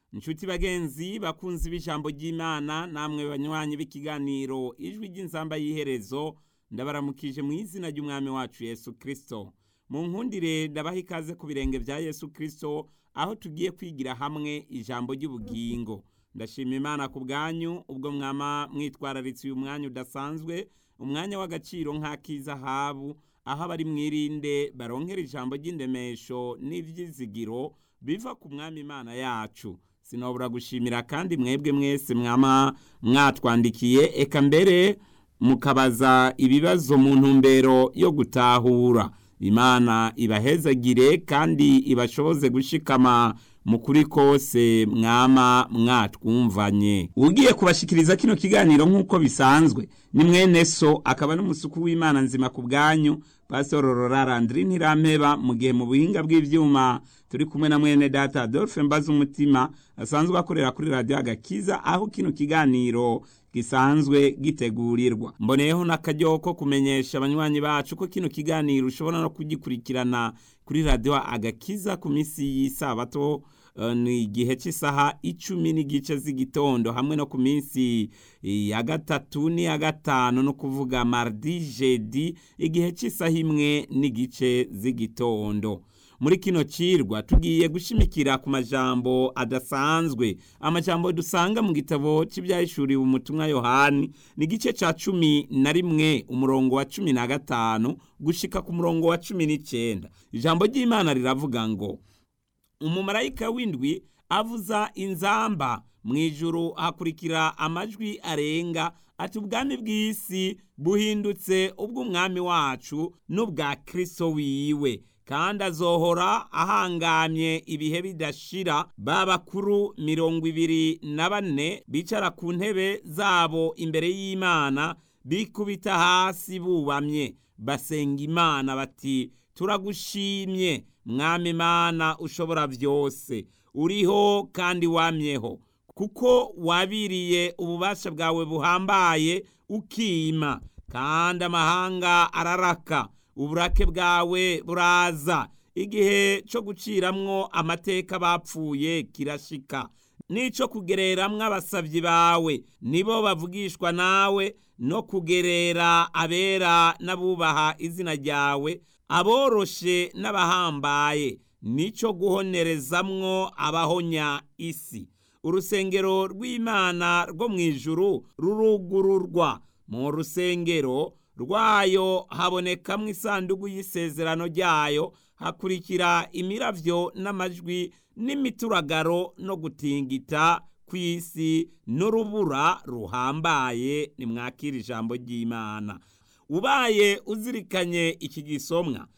inshuti bagenzi bakunzi b'ijambo ry'imana namwe banywanyi b'ikiganiro ijwi ry'inzamba y'iherezo ndabaramukije mu izina ry'umwami wacu yesu kirisito mu nkundire ndabaha ikaze ku birenge bya yesu kirisito aho tugiye kwigira hamwe ijambo ry'ubugingo ndashima imana ku bwanyu ubwo mwama mwitwararitse uyu mwanya udasanzwe umwanya w'agaciro nk'ak'izahabu aho abari mwirinde baronkera ijambo ry'indemesho n'ibyizigiro biva ku mwami imana yacu sinabura gushimira kandi mwebwe mwese mwama mwatwandikiye eka mbere mukabaza ibibazo mu ntumbero yo gutahura imana ibahezagire kandi ibashoboze gushikama mu kuri kose mwama mwatwumvanye ugiye kubashikiriza kino kiganiro nk'uko bisanzwe ni mwene so akaba n'umusuku w'imana nzima ku bwanyu pasitoro rorarandiri ntirampeba mu gihe mu buhinga bw'ibyuma turi kumwe na mwene data adolphe mbaza umutima asanzwe akorera kuri radiyo agakiza aho kino kiganiro gisanzwe gitegurirwa mboneyeho n'akaryo ko kumenyesha abanywanyi bacu ko kino kiganiro ushobora no kugikurikirana kuri radiyo agakiza ku minsi y'isabato ni igihe cy'isaha icumi n'igice z'igitondo hamwe no ku minsi ya gatatu n'iya gatanu no kuvuga mardi jedi igihe cy'isaha imwe n'igice z'igitondo muri kino cirwa tugiye gushimikira ku majambo adasanzwe amajambo dusanga mu gitabo cy'ibyahishuriwe umutumwa yohani ni igice cya cumi na rimwe umurongo wa cumi na gatanu gushika ku murongo wa cumi n'icyenda ijambo ry'imana riravuga ngo umumarayika w'indwi avuza inzamba mu ijuru hakurikira amajwi arenga ati ubwami bw'isi buhindutse ubw'umwami wacu n'ubwa kirisito wiwe kandi azohora ahangamye ibihe bidashira ba bakuru mirongo ibiri na bane bicara ku ntebe zabo imbere y'imana bikubita hasi bubamye basenga imana bati turagushimye mwami imana ushobora byose uriho kandi wamyeho kuko wabiriye ububasha bwawe buhambaye ukima kandi amahanga araraka uburake bwawe buraza igihe cyo guciramwo amateka bapfuye kirashika n'icyo kugereramwo abasabyi bawe nibo bavugishwa nawe no kugerera abera n'abubaha izina ryawe aboroshe n'abahambaye nicyo guhonerezamwo abahonya isi urusengero rw'imana rwo mu ijuru rurugururwa mu rusengero rwayo habonekamwo isanduku y'isezerano ryayo hakurikira imiravyo n'amajwi n'imituragaro no gutingita kw'isi n'urubura ruhambaye nimwakira ijambo ry'imana ubaye uzirikanye iki gisomwa